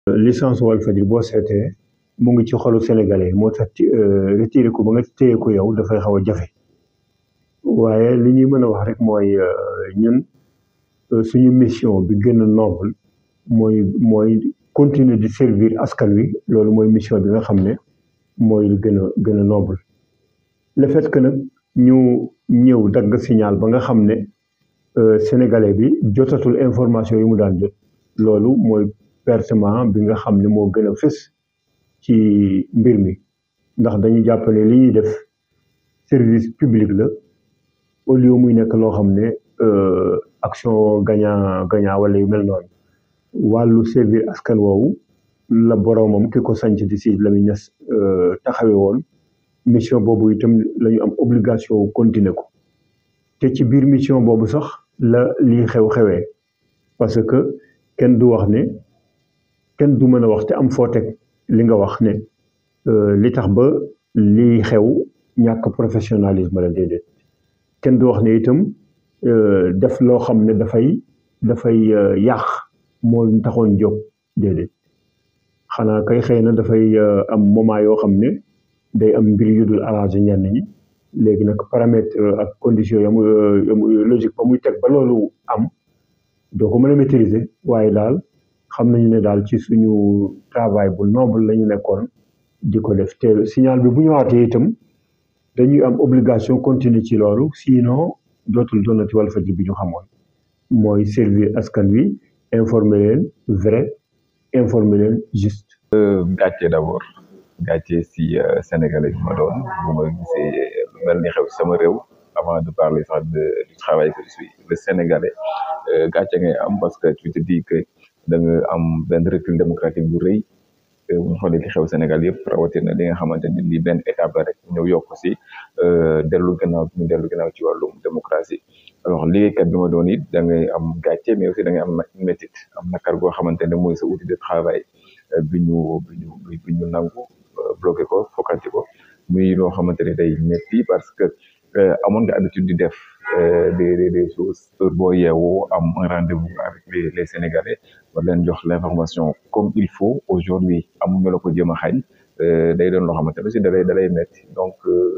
licence Walfadjri boo seetee mu ngi ci xolu sénégalais moo tax retiré ko ba nga téye ko yow dafay xaw a jafe waaye li ñuy mën a wax rek mooy ñun suñu mission bi gën a noble mooy mooy continuer di servir askan wi loolu mooy mission bi nga xam ne mooy lu gën a gën a noble le fait que nag ñu ñëw dagg signal ba nga xam ne sénégalais bi jotatul information yi mu daan jot loolu mooy pertement bi nga xam ne moo gën a fës ci mbir mi ndax dañu jàpp ne li ñuy def service public la au lieu muy nekk loo xam ne action gagnant gagnant wala yu mel noonu wàllu servir askan woowu la boroomam ki ko sanc di si Lamine Niass taxawe woon mission boobu itam la ñu am obligation continuer ko te ci biir mission boobu sax la lii xew-xewee parce que kenn du wax ne kenn du mën a wax te am foo teg li nga wax ne li tax ba lii xew ñàkk professionnalisme la déedéet kenn du wax ne itam def loo xam ne dafay dafay yàq moo taxoon jóg déedéet xanaa kay xëy na dafay am moment yoo xam ne day am mbir yu dul arrangé ñenn ñi léegi nag paramètre ak condition yamu logique ba muy teg ba loolu am doo ko mën a maîtriser waaye daal xam nañu ne daal ci suñu travail bu noble la ñu nekkoon di ko def te signal bi bu ñëwaatee itam dañuy am obligation continuer ci loolu sinon dootul doonati Walfadjri bi ñu xamoon mooy servir askan wi informer leen vrai informer leen juste. gàcce d'abord gàcce si sénégalais bi ma doon bu ma gisee lu mel ni xew sama réew avant de parler sax de du travail que je suis le sénégalais gàcce ngay am parce que tu te dis que da nga am benn recul démocratique bu rëy bu ñu xoolee li xew Sénégal yëpp rawatina li nga xamante ni lii benn étape la rek ñëw yokk si dellu gannaaw ñu dellu gannaaw ci wàllum démocratie alors liggéeykat bi ma doon it da ngay am gàcce mais aussi da ngay am métit am nakar goo xamante ne mooy sa outil de travail bi ñu bi ñu bi ñu nangu bloqué ko fokkati ko muy loo xamante ne day métti parce que amoon nga habitude di def des des des choses heure boo yeewoo am un rendez-vous avec les les sénégalais war leen jox l'information comme il faut aujourd'hui amuñu la ko jëm a xañ day doon loo xamante ne aussi dalay dalay métti donc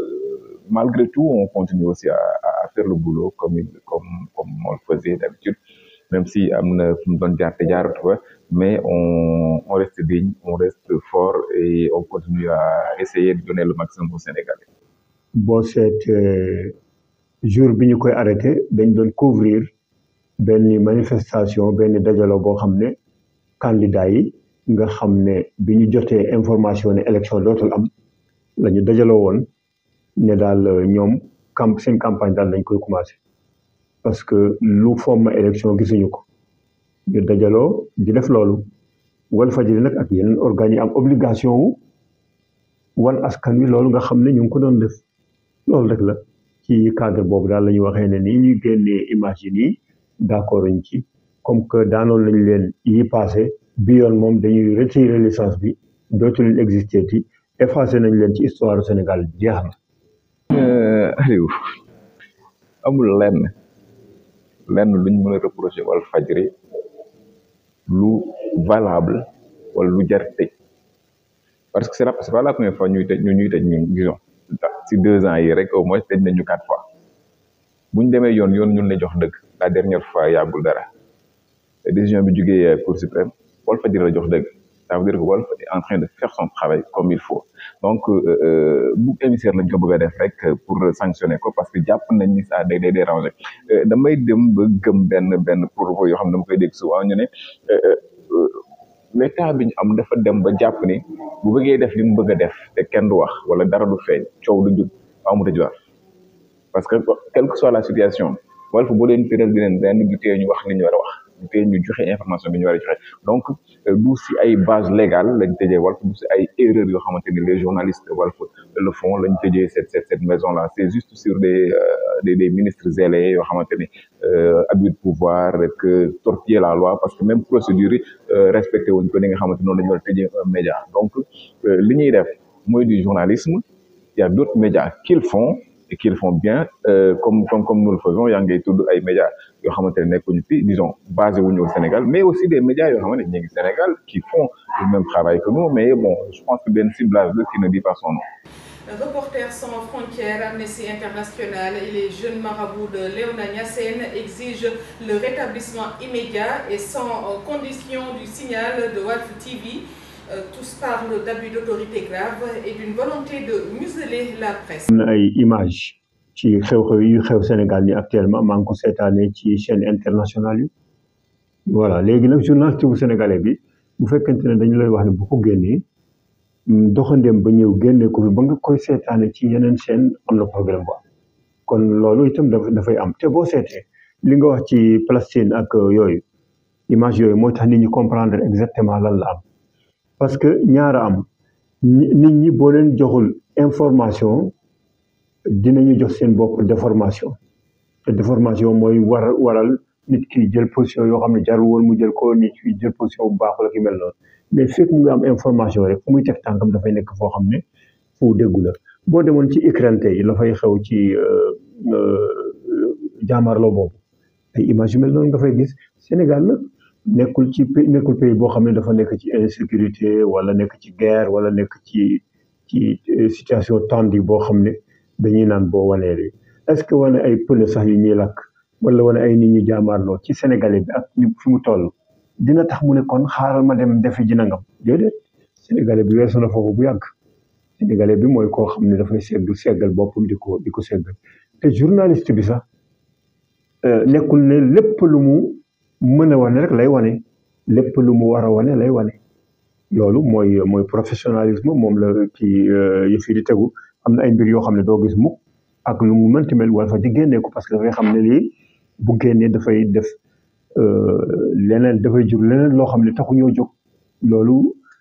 malgré tout on continue aussi à à faire le boulot comme comme comme on le faisait d'habitude même si am na fu mu doon jaar te jaaratu fa mais on on reste digne on reste fort et on continue à essayer de donner le maximum aux Sénégalais. boo seetee jour bi ñu koy arrêté dañ doon couvrir benn manifestation benn dajaloo boo xam ne candidat yi nga xam ne bi ñu jotee information ne élection dootul am la ñu dajaloo woon ne daal ñoom camp seen campagne daal dañ koy commencé parce que lu fomm élection gisuñu ko ñu dajaloo di def loolu Walfadjri nag ak yeneen organes yi am obligation wu wan askan wi loolu nga xam ne ñu ngi ko doon def loolu rek la ci cadre boobu daal la ñu waxee ne nii ñuy génnee image yi nii d'accord ñu ci comme que daanoon nañ leen yi passé bi yoon moom dañuy retirer licence bi dootu leen exister ti effacé nañ leen ci histoire Sénégal jeex na. Aliou amul lenn lenn luñ mën a reprocher Walfadjri lu valable wala lu jar tëj parce que c'est la c'est pas la première fois ñuy tëj ñu ñuy tëj ñun disons si deux ans yi rek au moins tëj nañu quatre fois bu ñu demee yoon yoon ñun la jox dëgg la dernière fois yàggul dara décision bi jugee Cour suprême Walfadjri la jox dëgg ça veut dire que Walf est en train de faire son travail comme il faut donc bu émissaire lañ ko bëgg a def rek pour sanctionner ko parce que jàpp nañ ni ça day day déranger damay dem ba gëm benn benn propos yoo xam ne dama koy dégg souvent ñu ne l'état bi ñu am dafa dem ba jàpp ni bu bëggee def li mu bëgg a def te kenn du wax wala dara du feeñ coow du jub amu tëj wax parce que quelle que soit la situation Walf boo leen tëral di leen ren du tee ñu wax li ñu war a wax du tee ñu joxe information bi ñu war a joxe donc du si ay base légale lañ tëjee Walf du si ay erreurs yoo xamante ni les journalistes Walf le font lañ tëjee cette cette cette maison là c'est juste sur des des des ministres zélés yoo xamante ni abus de pouvoir que torpiller la loi parce que même procédure yi respecté wuñ ko ni nga xamante noonu la ñu war a tëjee un média donc li ñuy def mooy du journalisme il y a d'autres médias qui le font et qui le font bien comme comme comme nous le faisons yaa ngay tudd ay médias yoo xamante ne nekkuñu fi disons basé wuñu au Sénégal mais aussi des médias yoo xamante ne ñu ngi Sénégal qui font le même travail que nous mais bon je pense que benn ciblage la qui ne dit pas son nom. Reporters sans frontières, Amnesty International et les jeunes marabouts de Léona Niassène exigent le rétablissement immédiat et sans condition du signal de Walf TV. Euh, tous parlent d'abus d'autorité grave et d'une volonté de museler la presse. am na ay images ci xew-xew yu xew Sénégal ni actuellement maa ngi ko seetaanee ci chaîne internationale yi voilà léegi nag journaliste bu sénégalais bi bu fekkente ne dañu lay wax ne bu ko génnee doxandéem ba ñëw génne ko fi ba nga koy seetaane ci yeneen chaîne am na problème bu am kon loolu itam dafay am te boo seetee li nga wax ci Palestine ak yooyu image yooyu moo tax nit ñi comprendre exactement lan la am parce que ñaara am nit ñi boo leen joxul information dinañu jox seen bopp déformation te déformation mooy war waral nit ki jël position yoo xam ne jarul woon mu jël ko nit ki jël position bu baax la ki mel noonu mais fekk mu ngi am information rek fu muy teg tànkam dafay nekk foo xam ne fu déggu la boo demoon ci Ukraine tey la fay xew ci jaamarloo boobu ay image yu mel noonu nga fay gis Sénégal nag nekkul ci nekkul pays boo xam ne dafa nekk ci insécurité wala nekk ci guerre wala nekk ci ci situation tendue boo xam ne dañuy naan boo wanee li est-ce que wane ay pneu sax yu ñuy lakk wala wane ay nit ñu jaamaarloo ci sénégalais bi ak fi mu toll dina tax mu ne kon xaaral ma dem defi ji nangam déedéet sénégalais bi weesu na foofu bu yàgg sénégalais bi mooy koo xam ne dafay segg seggal boppam di ko di ko seggal te journaliste bi sax nekkul ne lépp lu mu mën a wane rek lay wane lépp lu mu war a wane lay wane loolu mooy mooy professionnalisme moom la kii yëf yi di tegu am na ay mbir yoo xam ne doo gis mukk ak lu mu mënti mel wala fa di génnee ko parce que dafay xam ne lii bu génnee dafay def leneen dafay jur leneen loo xam ne taxu ñoo jóg loolu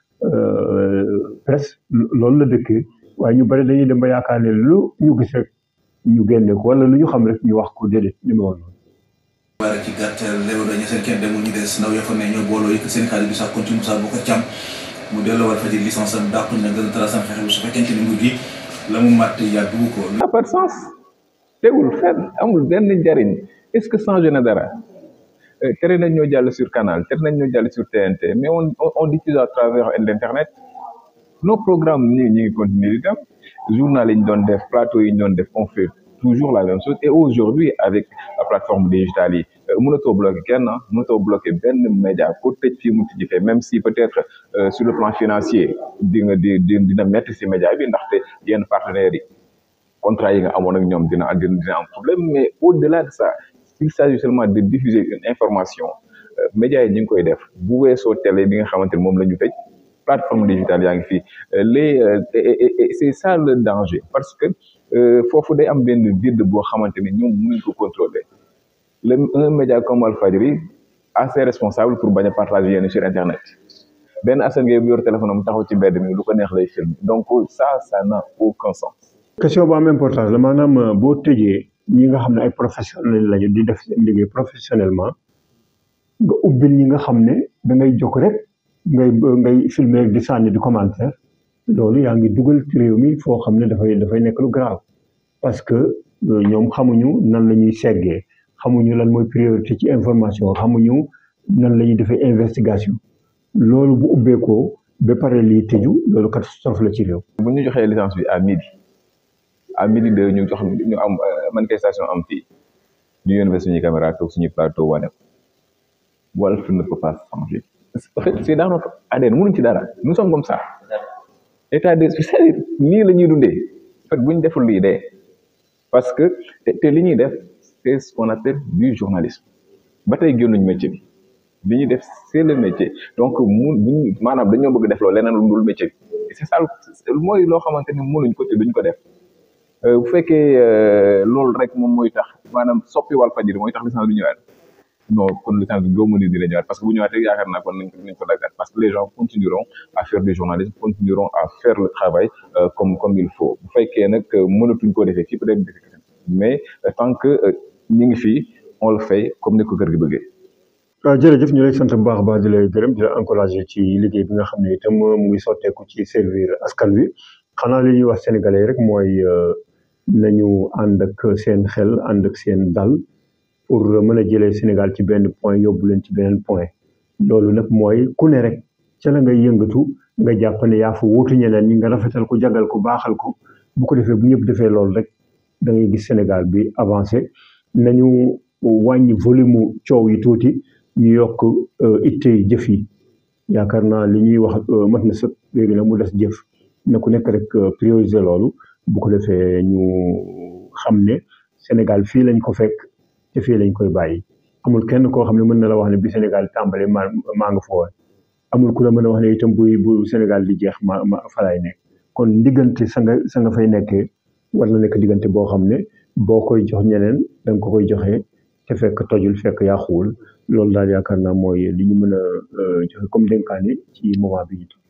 presque loolu la dëkkee waaye ñu bari dañuy dem ba yaakaar ne lu ñu gis rek ñu génne ko wala lu ñu xam rek ñu wax ko déedéet ñu ma woon waaye ci gàttal léew dañu seen kenn demul ñu des ndaw ya fa ne ñoo booloo yëkk seen xaalis bi sax kon ci Moussa Boko Thiam mu delloo war fa di licence am dàqu na gën a tara sam fexe bu su fekkente ni nguur gi la mu màtt yàggu ko n'a pas de sens tegul fenn amul benn njariñ est-ce que changé na dara tere nañ ñoo jàll sur canal tere nañ ñoo jàll sur TNT mais on on diffuse à travers l'internet nos programmes ñu ñu ngi continuer di dem journal yi ñu doon def plateau yi ñu doon def on fait toujours la même chose et aujourd'hui avec la plateforme digitale yi mënatoo bloqué kenn mënatoo bloqué benn média ko tëj fii mu tijji fee même si peut-être sur le plan financier di nga di dina métti si média bi ndaxte yenn partenaires yi contrat yi nga amoon ak ñoom dina dina dina am problème mais au-delà de ça il s'agit seulement de diffuser une information médias yi ñu ngi koy def bu weesoo télé bi nga xamante ne moom la ñu tëj plateforme digitale yaa ngi fii les et c'est ça le danger parce que foofu day am benn vide boo xamante ne ñoom mënuñ ko contrôler le un média comme Walfadjri assez responsable pour bañ a partager yenn sur internet benn Assane Gueye bu yor téléphone am taxaw ci mbedd mi lu ko neex lay film donc ça ça n'a aucun sens. question bu am importance la maanaam boo tëjee ñi nga xam ne ay professionnels lañu di def seen liggéey professionnellement nga ubbil ñi nga xam ne da ngay jóg rek ngay ngay filmer di sànni di commentaire loolu yaa ngi dugal ci réew mi foo xam ne dafay dafay nekk lu grave parce que ñoom xamuñu nan la ñuy seggee xamuñu lan mooy priorité ci information xamuñu nan la ñuy defee investigation loolu bu ubbeekoo ba pare lii tëju loolu catastrophe la ci réew. bu ñu joxee licence bi à midi à midi de ñu jox ñu am manifestation am fii ñu yónnee suñuy caméra toog suñuy plateau wane ko Walf ne peut pas changer. en fait c'est dans notre ADN mënuñ ci dara nous sommes comme ça état de c'est-à-dire nii la ñuy dundee en fait bu ñu deful lii dee parce que te li ñuy def c'est ce qu'on appelle du journalisme ba tey génnuñ métier bi li ñuy def c'est le métier donc mu buñ maanaam dañoo bëgg def loolu leneen lu dul métier bi c'est ça mooy loo xamante ni mënuñ ko te duñ ko def bu fekkee loolu rek moom mooy tax maanaam soppi Walfadjri mooy tax licence bi ñëwaat non kon licence bi gëmmu ni dina ñëwaat parce que bu ñëwaatee yaakaar naa kon nañ ko nañ ko daggaat parce que les gens continueront à faire du journalisme continueront à faire le travail comme comme il faut bu fekkee nag mënatuñ koo defee fii peut-être mais tant que ñu ngi fii on le fait comme ni ko kër gi bëggee. waaw jërëjëf ñu lay sant bu baax a baax di lay gërëm di la encourager ci liggéey bi nga xam ne itam mu ngi sotteeku ci servir askan wi xanaa li ñuy wax sénégalais rek mooy nañu ànd ak seen xel ànd ak seen dal pour mën a jëlee Sénégal ci benn point yóbbu leen ci beneen point loolu nag mooy ku ne rek ca la ngay yëngatu nga jàpp ne yaa fa wuutu ñeneen ñi nga rafetal ko jagal ko baaxal ko bu ko defee bu ñëpp defee loolu rek da ngay gis Sénégal bi avancé nañu wàññi volume coow yi tuuti ñu yokk ittey jëf yi yaakaar naa li ñuy wax mat na sëkk léegi nag mu des jëf na ku nekk rek prioriser loolu bu ko defee ñu xam ne Sénégal fii lañ ko fekk te fii lañ koy bàyyi amul kenn koo xam ne mën na la wax ne bi Sénégal tàmbale maa maa nga fa woon amul ku la mën a wax ne itam buy bu Sénégal di jeex ma ma fa laay nekk kon diggante sa nga sa nga fay nekkee war na nekk diggante boo xam ne boo koy jox ñeneen da nga ko koy joxe te fekk tojul fekk yàquwul loolu daal yaakaar naa mooy li ñu mën a joxe comme dénkaane ci moment bi ñu